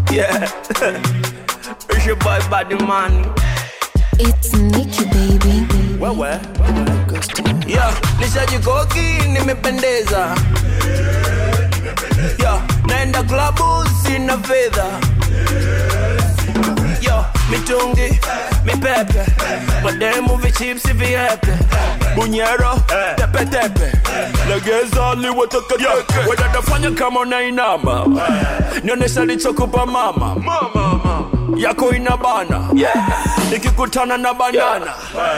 Yeah. it's your boy Body Man. It's Nicky baby. Wewe. Yeah, nishajikoki nimependeza. Yeah, naenda klabu sina fedha. Yo, mitungi, mipepe, mademu vichipsi viepe, bunyero, tepe tepe, legeza liwatakateke, wedadafanya kama unainama, nionyesha lichokupa mama, yako ina bana, ikikutana na banana,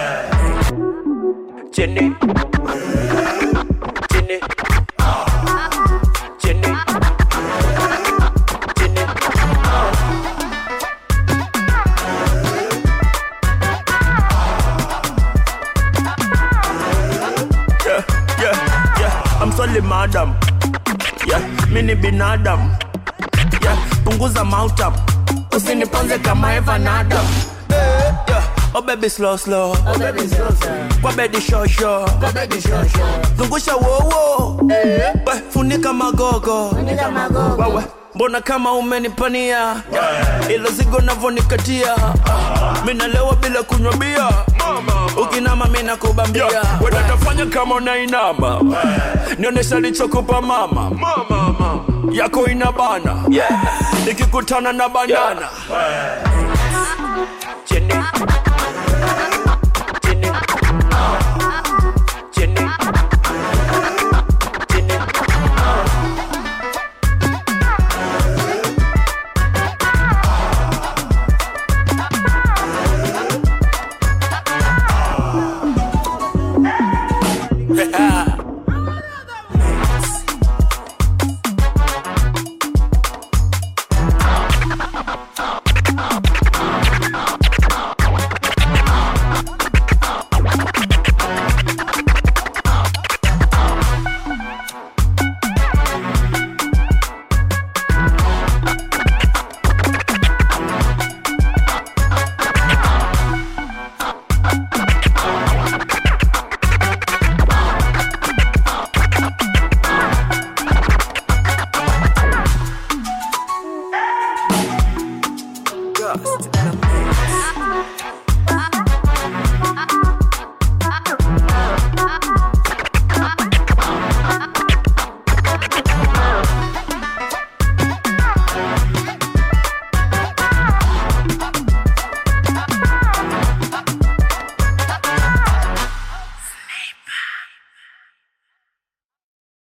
chini, chini, chini, chini. yeah, yeah, yeah. I'm sorry madam. Yeah, mini binadam. Yeah, punguza mautam. Usiniponze kama Eva Nadam. Yeah, oh baby slow slow. Oh baby slow slow, Kwa bedi show show. oh baby show show. Zungusha wowo. We, funika magogo. Nika magogo, Wewe, mbona kama umenipania ilo zigo navonikatia minalewa bila kunywa bia ukinama mina kubambia wedatafanya kama unainama nionyesha lichokupa mama yako ina bana ikikutana na banana chini